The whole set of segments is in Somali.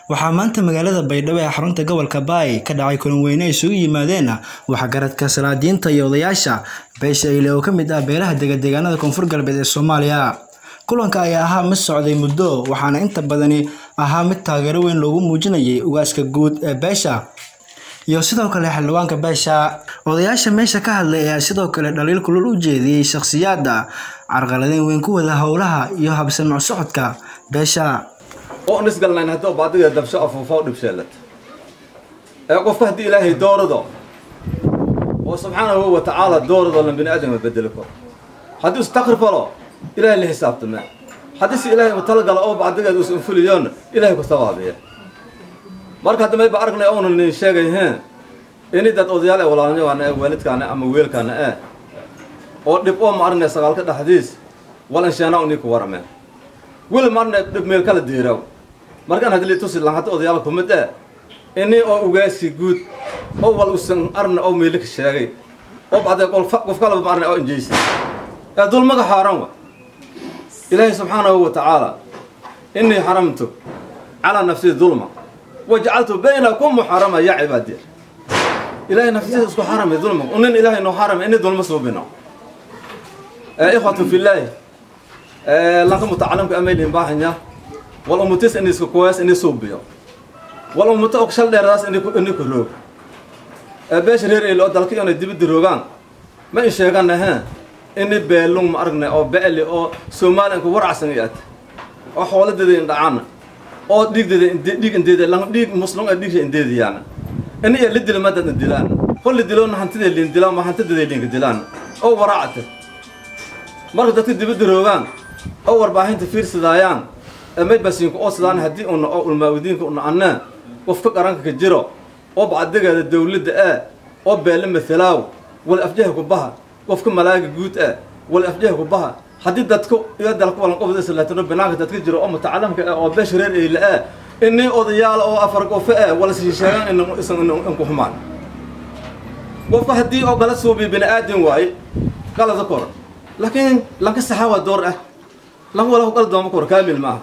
waxaa maanta magaalada baydhabo ee xarunta gobolka baay ka dhacay kulan weyne ay isugu yimaadeen waxgaradka salaadiinta iyo odayaasha beesha ile oo ka mid ah beelaha degadeegaanada koonfur galbeed ee soomaaliya kulanka ayaa ahaa mid socday muddo waxaana inta badani ahaa mid taageero weyn loogu muujinayay ugaaska guud ee beesha iyo sidoo kale xildhibaanka beesha odayaasha meesha ka hadlay ayaa sidoo kale dhaliil kulul u jeediyey shakhsiyaadda carqaladeyn weyn ku wada howlaha iyo habsamac socodka beesha oo aan isgalnayn haddii baadiga dabsho afuufo dhibsheelad ee qofka haddii ilaahay doorado oo subxaanahu wa tacaala doorado lan bini aadama bedeli karo haddii istakri falo ilaahay la xisaabtame haddii si ilaahay talagala oo bacdigeed us infuliyoon ilaahay ku sabaabiya marka hadda mayba aragnay oona nin sheegay heen ini dad odayaal ee walaalnyawaana ee waalidkaana ama weelkaana ee oo dhib oo ma aragnay sagaalka dhexdiis walansheena unii ku warameen weli marna dhib meel kala diiraw markaan hadli tusi lan hadda odayaal kumid ee ini oo ugaasi guud oo wal usan arna oo meelika sheegay oo bacdee qof kalaba ma arna oo injeysa ee dulmaga xaaran wa ilaahay subxaanahu wa tacaala inii xaramtu calaa nafsii dulma wajacaltu baynakum muxarama ya cibaadiya ilaahay naftiisa isku xaramay dulma unin ilaahay noo xaramay ini dulma suubino ikhwatu fillaahi lanka mutacalimka amaylihin baahanya wal umutis ini isku kuwees ini suubiyo wal umuto og shal dheeradaas ini ku roog beesha reer eeli oo dalka inay dibadda roogaan ma in sheegana he ini beelung ma aragnay oo beeli oo soomaaliyanka waracsan i ata oo xooladeeda indhacana oo dhiigdeeda dhiig indeeda lan dhiig muslum ee dhiigsha indeediyaana ini iyo lidila madad indilaan kolli diloona hantidee liin dilaan ma hantideeda liinka dilaan oo waraacata marka dadka dibadda roogaan oo warbaahinta fiirsidaayaan may basiinku oo sidaan haddii una oo ulmaawidiinka una annee qofka qaranka ka jiro oo bacdigeeda dawladda ee oo beelle mathalaaw wal afjaha ku baha qofka malaaga guud ee wal afjaha ku baha haddii dadka iyo dalka walan qofda islaatino banaanka dadka jiro oo mutacalamka ee oo beesha reer eyle ee inii odayaal oo afar qofe ee wala sii sheegaan in isan inku xumaan qofka haddii oo kala suubi bini aadin waaye qalada kor laakiin lanka saxaa waa door ah lan wala kala dooma kor kaamil maaha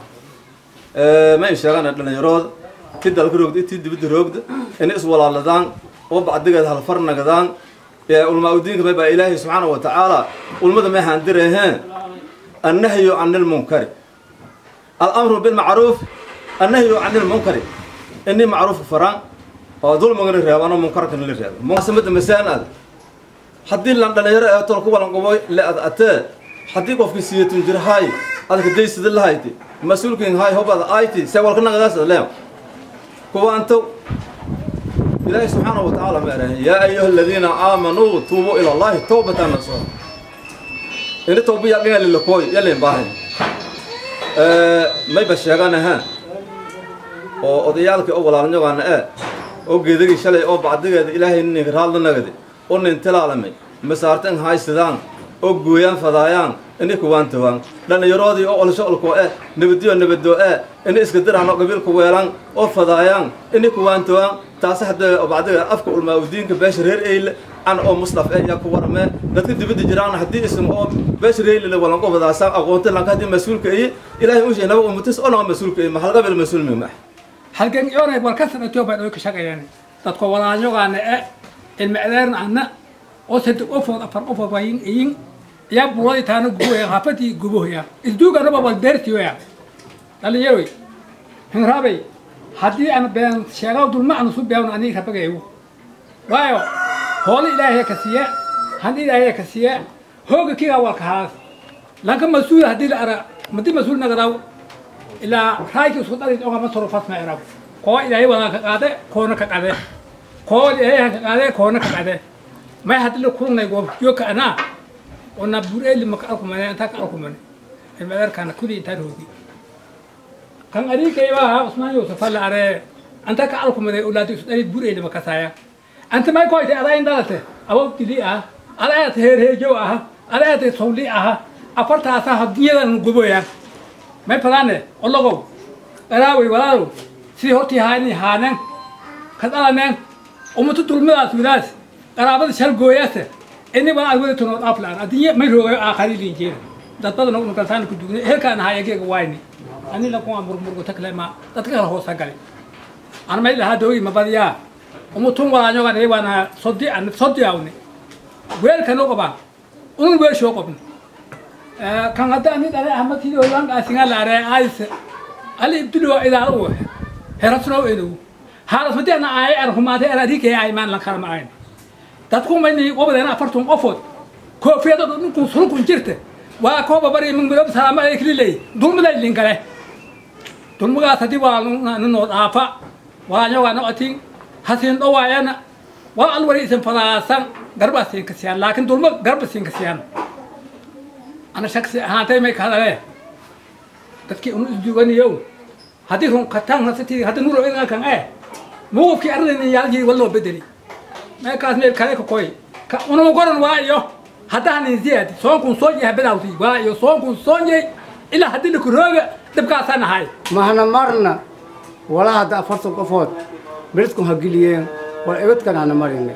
ma in sheegaan dhallinyarooda ti dalka roogda ti dibadda roogda inay iswalaaladaan oo bacdigeeda halfar nagadaan ulmaa-udiinka may baa ilaahay subxaana wa tacaala ulmada may haandiraheen annahyu can ilmunkari alamru bilmacruuf annahyu can ilmunkari inii macruufka faraan oo dulmigana reebaan oo munkarkana la reeba munaasabada masaanaad haddii lan dhalinyaro ee tolka walan qabo le ad atee haddii qofkii siyatun jir hay adka daysida lahayti mas-uulkin hay hobada ayti se walka nagadaas leem kuwaanto ilaahay subxaana wa tacaala ma erahay yaa ayuha aladiina aamanuu tuubuu ila allahi tawbatan nasuha ini tawba yaqinga lilakooy yalin baahay mayba sheegana ha oo odayaalkii oo walaalnyawaana ee oo geedagii shalay oo bacdigeeda ilaahay ninka raadla nagadi oo nin tilaalamay masaartan haysidaan oo gooyaan fadaayaan ini kuwaan tawaan dhallinyaroodii oo olsho olkoo eh nabadiyo nabadoo eh ini iska diraan oo qabiilka weelaan oo fadaayaan ini kuwaan tawaan taasi haddee bacdiga afka ulmaa-udiinka beesha reer eyle an oo muslaf eh yaa ku warmee dadka dibadda jiraan haddii isim oo beesha reer eyle walanqo wadaasaan aqoonta lanka haddii mas-uulka iyo ilaahay u sheegnaba umutis oo naga mas-uulka iyo mahalqabil mas-uul mima halkan yoonay walkasan etoobiya dhoy ka shaqeeyaan dadka walaalnyogaana e ilma adeerna anna oo saddex qofood afar qofood wayin iyin yaa buuradii taana guboya haafadii gubohaya isduuganaba wal beertiyoya dhalinyaroy hinraabay haddii aan been sheegao dulma aan isu beewna aniga rabagayo waayo hoolo ilaahay ka siiya handi ilaahay ka siiya hooga kiga walka haas lanka mas-uul haddii la ara madi mas-uul nagadaw ilaa raayki isku dhalid ogama sorofas ma erab koo ilaahay wadaan ka qaade koona ka qade koo ilaahay ka qaade koona ka qade may haddii la kulnay goob jooka anaa ona bureeli maka alkumane intaa ka alkumane ilmadarkana kuli intaan hoogi kan ariikayba usmaan yusuf alla are anta ka alkumane ulaadi isu dhalid bureeli makasaya anta may koyte adaa in dhalate awow dili ah adaayata heerheejow aha adaayata sawli aha afartaasa hadiyadan guboyaan may fadaane ologow dharaawey walaalow sidii hortii haani haanen ka dhalaneen umutu dulmadaas widaas qaraabada shalgooyaase ini baan adwada tunood aflaan addinya may roogayo aakhari linjeera dad badan oo nukaltaan ku dugnay heerkaan ahaa egeega wayni ani la kuwa murmurgo takle ma dadka kala hoosa galay ana may lahaa doogi ma badiyaa umutun walaanyogan eewana sodi an sodi awni weelkan u qabaan unun weeshoo qabni kan hadda ani dhale ahmadkii olankaasiga laare ayse ali ibtilo idaara u herasno enu haras madana ay ar humaade ar adike ay man lan kala maayn dadku mayni qobadena afartun qofood koofiyada ninkun sulkun jirte waa kooba bari min midab salaama ay kililay dulmada linkale dulmagaas haddii waa ninoo dhaafa waa nyoga noqotin hasin dhawaayana waa alwari isin fadaasan garba siin kasiyaan laakiin dulmo garba siin kasiyaan ana shaksi ahaantay may kahadale dadkii unu isduganiyow haddii run kataan nasati hadda nuro inga kan eh muqufkii arrin yaalgii waloo bedeli meekaas meel kale ka koy ka unuma goran waa iyo haddahanin ziyaad soonkun soo yaha bedawti waa iyo soonkun soonyay ilaa haddii lakurooga dhibkaasaa nahay mahna marna walaa hadda afartan qofood beledkun ha geliyeen war ebedkan hana marinay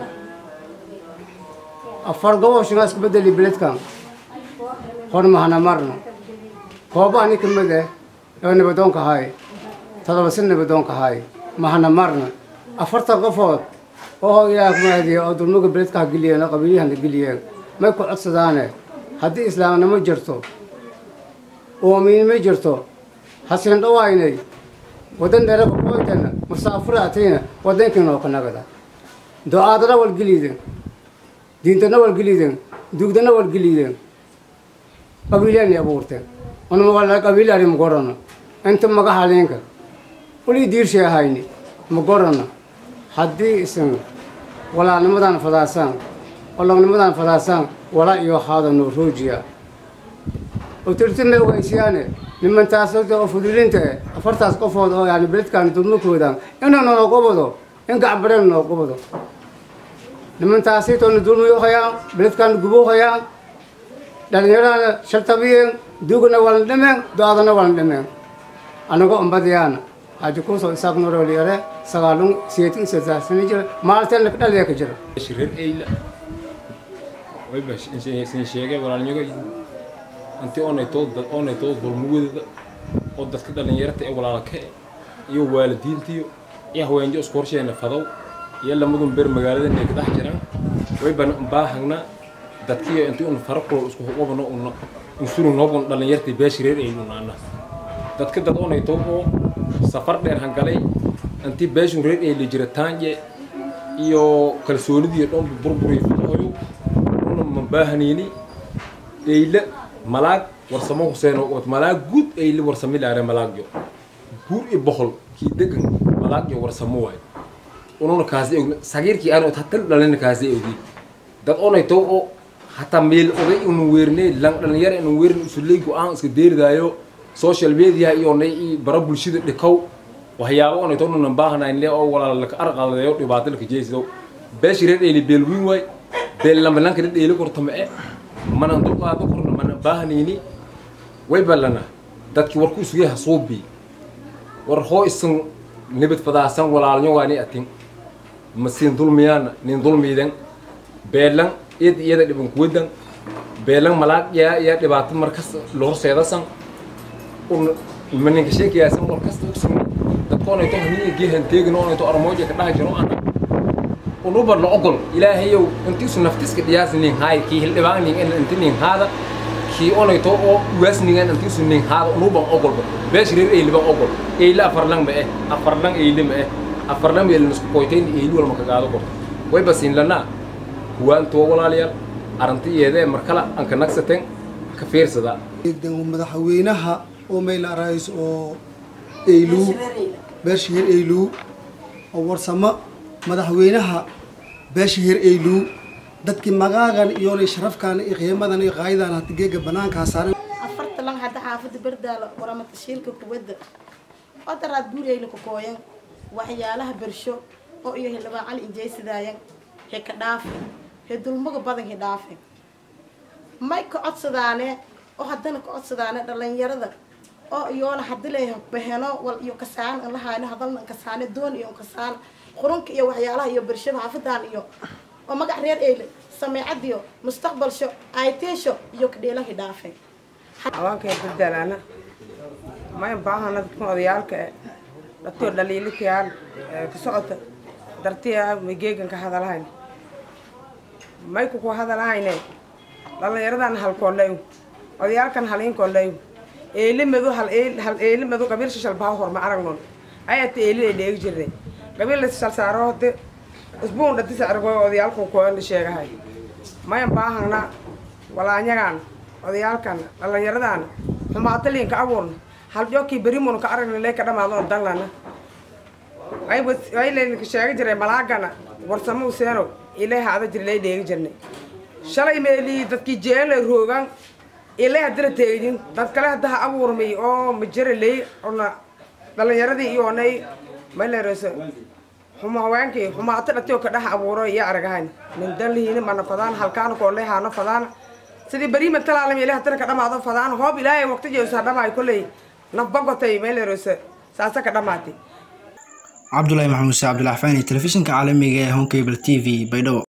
afar goboshinaa isku bedeli beledkan hor mahna marna kooba ani ka mid eh oo nabadoonka hay todoba sin nabadoonka hay mahna marna afartan qofood oo ilaah kumaadiya oo dulmaga beledka ha geliyeen oo qabiilyahan ha geliyeen may ku codsadaane haddii islaamnimo jirto oomiinimo jirto hasin dhawaynay wadan dheeraba kooytana musaafura atayna wadankiina oo kanagada do-aadana walgeliden diintana walgeliden dugdana walgeliden qabiilyani abuurteen unama wala qabiilyani magorano inta magaxalinka wali diirshay ahayni magorano haddii isan walaalnimadan fadaasaan olognimadan fadaasaan walaa iyo haada noo roojiya oo tirtime ogeysiyaane nimantaas oo fudulinta eh afartaas qofood oo yani beledkaan dulmakoodan inuu noo qobado in gacbareen noo qobado nimantaasitoona dulmiyo hayaan beledkaan gubo hayaan dhalinyarana shartabiyeen dugna walan dhimeen do-adana walan dhimeen anago umbadiyaana haji kuusoo isaaq noroliyare sagaalun siyeetin sadaarsani jira maalteena dhaliya ka jira reer eyla wayba sin sheegay walaalnyago anti oonay too oonay too dulmugoodada oo dadka dhalinyarta ee walaalka iyo waalidiintiyo iyo haweenjo isku horsheena fadow iyo lamadun beer magaalada inay ka dhex jiraan wayba baahagna dadkiyo intii un fara kulo isku wabano una insuru noobun dhalinyarta beeshi reer eyla unaana dadka dad oonay too oo safar dheer hangalay intii beeshun reer eyla jiritaanje iyo kalsoonidiiyo dhanba burburiyo fadahoyo una mabaahanayni eyla malaag warsamo huseen oo malaag guud eyla warsami laare malaagyo guur iyo boqol kii degan malaagyo warsamo waay ununa kaasi ogna sagiirkii aan hatal dhalina kaasi ogi dad onay to oo hataa meel oday unu weernay lan dhalinyara inu weerin usuley go-aan iska deeridaayo social media iyo nay i bara bulshada dhikow waxyaabo onay to nunan baahanayn le oo walaala laka arqaladeeyo dhibaato laka jeesido beeshi reer eyli beel wiin waay beel lambalanka dad eyli kortama e manan dulqaado korna mana baahanayni way ballana dadkii warku isugay hasuubi war hoo isan nibad fadaasan walaalnyo waani atin masin dulmiyaana nin dulmiidan beelan iyad iyada dhiban kuwadan beelan malaag yaa yaa dhibaato markas lorseedasan un maninka sheekayaasan war kasta ugsan dadkoonayto hanii geehan teegin oonayto armooja ka dhaha jiro ana unuba la ogol ilaahayow intiisu naftiska dhiyaasi nin haay kii hildhibaan nin en inti nin haada kii onayto oo ugaasnigan intiisu nin haada unuban ogolba beesh reer eyliban ogol eyle afarlang ma eh afarlang eyle ma eh afarlang meelin isku koytayn eyli walma kagaado korto way basiin lanaa kuwaantoo walaalayaal arrinta iyadee markala anka nagsateen ka fiirsada madaxweynaha oo mayla arays oo eyluu beesha heer eyluu oo warsamo madaxweynaha beesha heer eyluu dadkii magaagan iyoonay sharafkan iyo qiimadan iyo qaayadan hata geega banaankaa saaran afarta lang hadda xaafada berdaalo waramata shiilka kubadda odaraad guureyla ku kooyan waxyaalaha bersho oo iyo hildhibaan cali injeysadaayan he ka dhaafe he dulmaga badan he dhaafe may ka codsadaane oo haddana ka codsadaane dhalinyarada oo iyoona hadile baheno wal iyo kasaan an lahayno hadalna an kasaane doon iyo an kasaan qurunka iyo waxyaalaha iyo bershada xaafadan iyo oo magac reer eyle sameecadiyo mustaqbalsho ayteesho iyo kadheelahi dhaafe haweenkay badalaana may baahana dadkan odayaalka e dhatio dhaliilikayaan ka socota dartiya mageegan ka hadalahayn mayku ku hadalahayne dhallinyaradan halkooley odayaalkan haliinkooley eelimadu hal hal eelimadu qabiil shishalbaha horma aragnon ayata eelida dheegi jirnay qabiil shal saaro hode isbuun dhati sacirgo odayaalku koona sheegahay mayan baahangna walaanyagan odayaalkan dhallinyaradan xumaataliinka abuurna haljookii berimon ka aragna lee ka dhamaadon danlana aylayna sheega jiray malaagana warsamo useeno ilay haada jira lay dheegi jirnay shalay meelii dadkii jeelay roogan ilay hadira teegin dad kale hadda ha abuurmay oo majara ley ona dhalinyaradii iyo onay malereyso xuma haweenkii xumaato dhatiyo ka dhex abuuro iyo aragahan nin danlihiina mana fadaan halkaana kooley haana fadaan sidii beriima talaalam ilay hadira ka dhamaado fadaan hoob ilaahay waqti jeesaa dhamaay kolley nafbagotay malereyso saasa ka dhamaatay cabdulaahi maxamuud se cabdulaxfaani telefishinka caalamiga ee honkable t v baydhabo